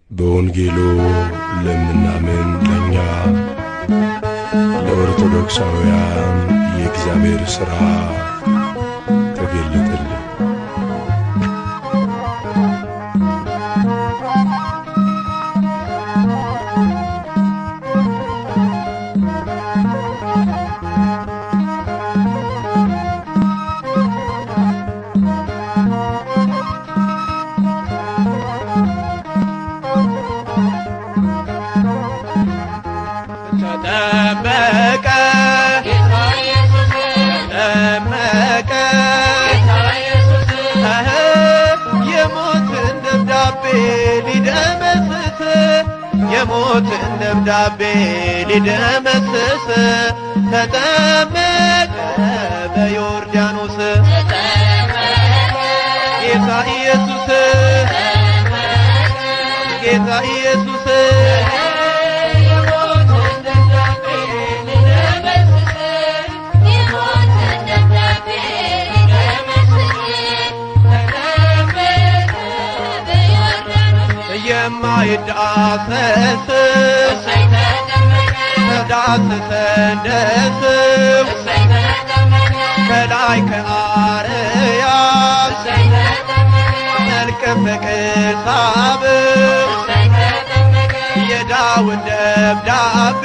በወንጌሉ ለምናምን ለእኛ ለኦርቶዶክሳውያን የእግዚአብሔር ሥራ ተገለጠልን። ተጠመቀ ተጠመቀ እህ የሞትን ደብዳቤ ሊደመስስ የሞትን ደብዳቤ ሊደመስስ ተጠመቀ በዮርዳኖስ ጌታ ኢየሱስ ጌታ ኢየሱስ የማይዳሰስ ተዳስሰን ደስም ከላይ ከአርያም መልከ ፍቅር ሳብም የዳዊት ደብዳቤ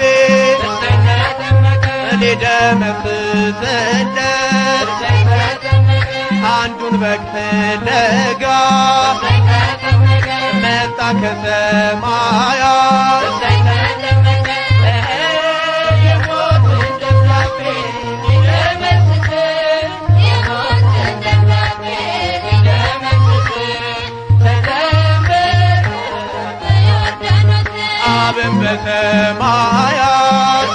ሊደመስስለት አንዱን በግ ፍለጋ መጣ ከሰማያት አብን በሰማያት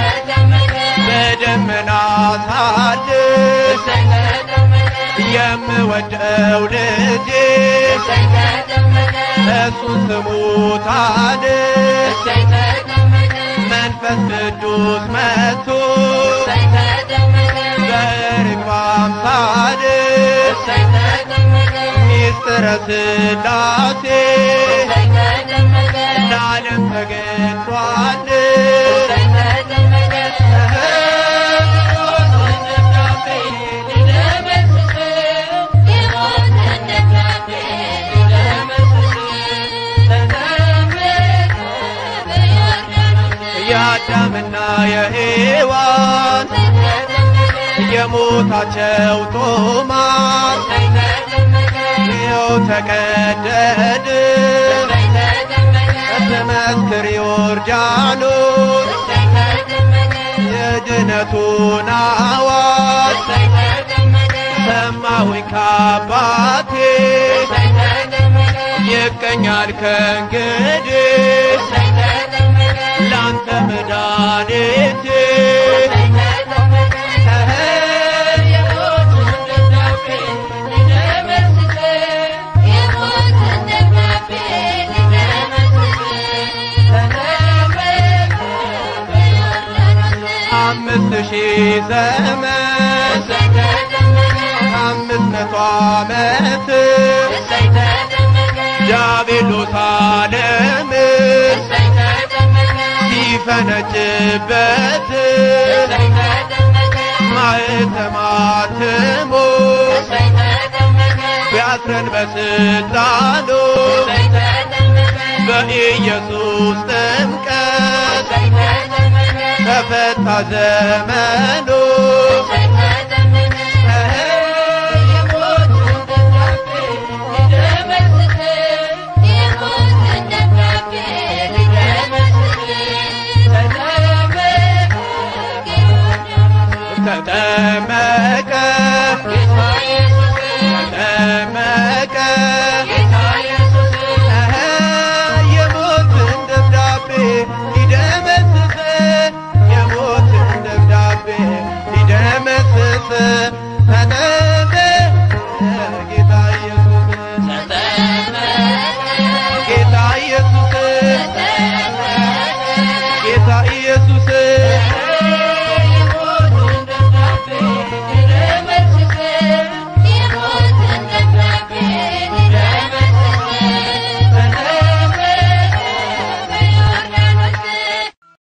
በደመና ሳድር የምወደው ልጄ እሱን ስሙታን መንፈስ ቅዱስ መጥቶ በርግብ አምሳል ሚስጥረ ሥላሴ ለዓለም ተገልጧል። የአዳምና የሔዋን የሞታቸው ጦማር ይኸው ተቀደድ ትመስክር ዮርዳኖስ የድነቱን አዋጅ ሰማሁኝ ከአባቴ ይገኛል ከእንግዲህ ላንተ መድኃኒቴ አምስት ሺህ ዘመን አምስት መቶ ዓመት ዲያብሎስ ዓለምን ሲፈነጭበት ማኅተማትሞ ቢያስረን በስልጣኑ በኢየሱስ ጥምቀት ተፈታ ዘመኑ ተጠመቀ ተጠመቀ እህ የሞትን ደብዳቤ ሊደመስስ የሞትን ደብዳቤ ሊደመስስ ተጠመቀ ጌታ ኢየሱስ ጌታ ኢየሱስ